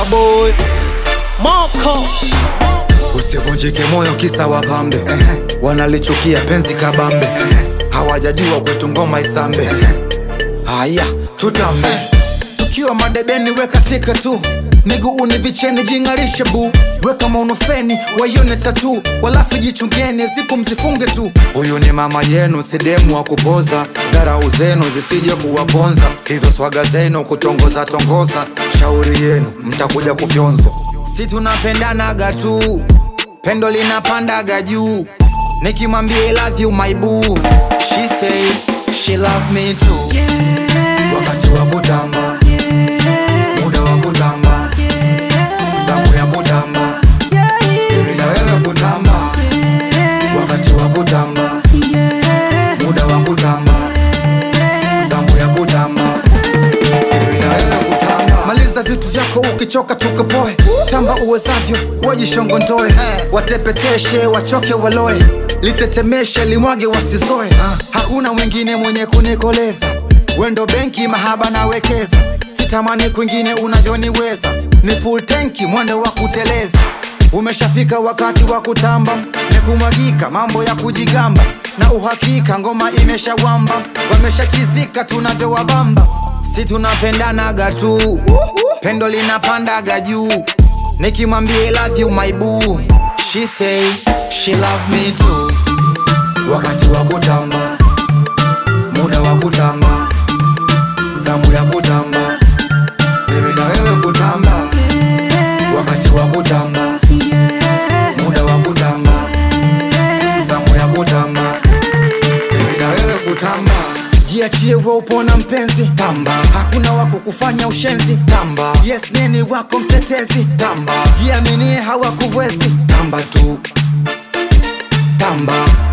boy Moko Usivunjike moyo kisa wapambe Wanalichukia penzi kabambe Hawajajua kwetu ngoma isambe Haya tutambe Tukiwa madebeni weka tika tu miguuni vicheni jing'arishe bu weka maunofeni waione tatu walafu jichungeni zipo mzifunge tu huyu ni mama yenu sidemu wa kupoza dharau zenu zisije kuwaponza hizo swaga zenu kutongoza tongoza shauri yenu mtakuja kufyonzwa si tunapendanaga tu pendo linapandaga juu nikimwambia I love you my boo she say she love me too wakati wa kutamba muda wa kutamba zamu ya kutamba mimi na wewe kutamba wakati wa kutamba muda wa kutamba zamu ya kutamba mimi na wewe kutamba maliza vitu vyako ukichoka tukapoe tamba uwezavyo wajishongondoe watepeteshe wachoke waloe litetemeshe limwage wasizoe hakuna mwingine mwenye kunikoleza wendo benki mahaba nawekeza sitamani kwingine unavyoniweza ni full tanki mwendo wa kuteleza umeshafika wakati wa kutamba ni kumwagika mambo ya kujigamba na uhakika ngoma imeshawamba wameshachizika tunavyowabamba si tunapendanaga tu pendo linapandaga juu nikimwambia I love you my boo she say she love me too wakati wa kutamba muda wa kutamba zamu ya kutamba mimi na wewe kutamba wakati wa kutamba muda wa kutamba zamu ya kutamba mimi na wewe kutamba jiachie we upona mpenzi tamba hakuna wako kufanya ushenzi tamba yes neni wako mtetezi tamba jiaminie hawakuwezi tamba tu tamba